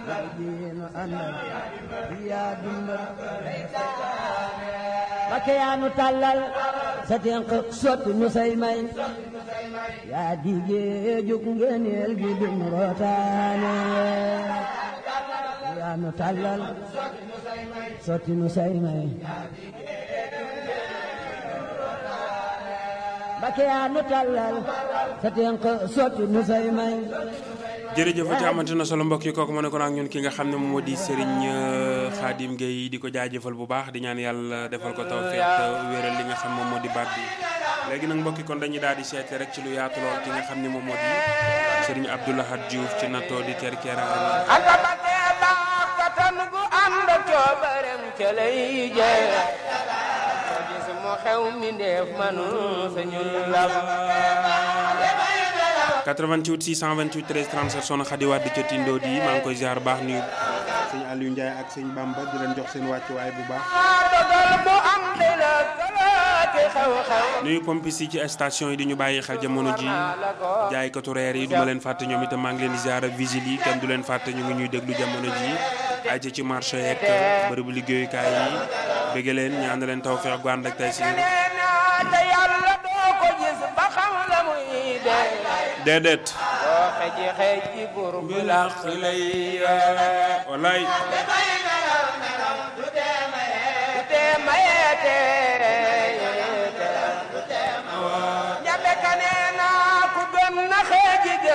diinu àndal yaa dundal Mbakke yaa nu tàllal sa tenq sotti nu say may yaa digee jóg ngeeneel gi dum rootaane yaa nu tàllal sotti nu say may Mbakke yaa nu tàllal sa tenq sotti nu say may jërëjëf te amante na solo mbokk yi kooku ma ne ko ak ñun ki nga xam ne moom moo di Serigne Khadim Gueye di ko jaajëfal bu baax di ñaan yàlla defal ko tawfeex te wéeral li nga xam moom moo di baat bi léegi nag mbokk yi kon dañuy daal di seete rek ci lu yaatu lool ki nga xam ne moom moo di Serigne Abdoulahad Diouf ci nattoo di ter keraani anta batte baax katan gu ànd coobarem ca lay jee ko gis mu xew mi ndeef manu sañul lam 88 628 13 37 soxna Khady Wade ca Tindo di maa ngi koy ziar baax nuyu sëñ Aliou Ndiaye ak sëñ Bamba di leen jox seen wàccuwaay bu baax. dogal mu am di la kalaaki xew-xew nuyu pompis yi ci station yi di ñu bàyyi xel jamono ji jaaykatu reer yi du ma leen fàtte ñoom itam maa ngi leen di ziar ak vigile yi kenn du leen fàtte ñu ngi ñuy déglu jamono ji ay ci ci marché yeeg bërëbu liggéeyukaay yi bëgg leen ñaan leen taw feex gu ànd ak tey si nee naa te yàlla doo ko gis ba xam la muy dee déedéet doo xeji xeji bur bu làq lay wallaay